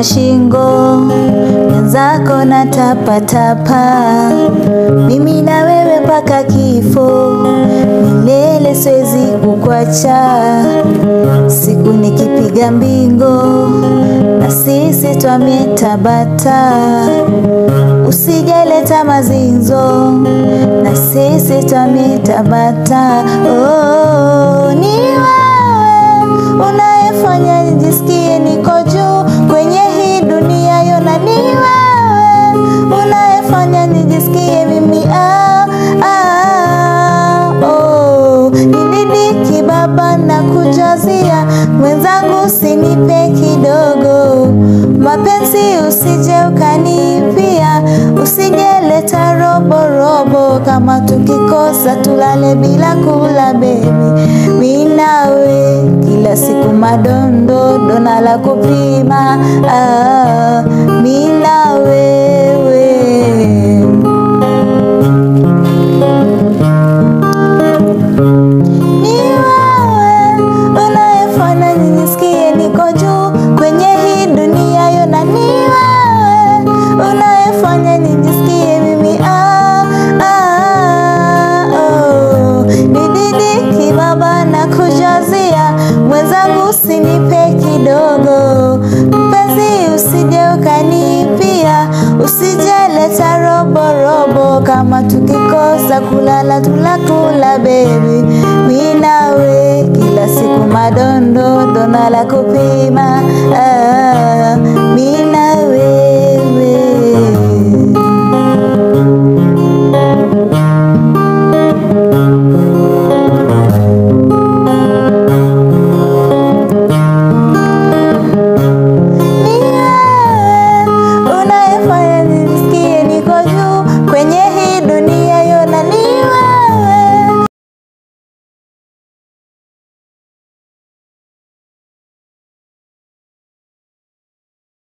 ya shingo, mwenzako na tapatapa, mimi na wewe mpaka kifo, milele siwezi kukwacha, siku nikipiga mbingo na sisi twamie Tabata, usijaleta mazinzo na sisi twamie Tabata. Oh, ni wewe unayefanya nijisikie niko juu kwenye hii dunia yona, ni wewe unayefanya nijisikie mimi ah, ah, oh. Nididiki baba na kujazia mwenzangu, usinipe kidogo mapenzi, usije ukanipia, usijeleta robo robo, kama tukikosa tulale bila kula bebi, mi nawe kila siku madondo dona la kupima ah, mi na wewe ni wewe unayefanya nijisikie niko juu kwenye hii dunia yona, ni wewe unayefanya nijisikie mimi ah, ah, oh. Nididiki baba na kujazia mwenzangu, usinipe kidogo mpenzi, usije ukanipia, usijeleta robo robo, kama tukikosa kulala tulakula bebi, mi nawe kila siku madondo dona la kupima ah.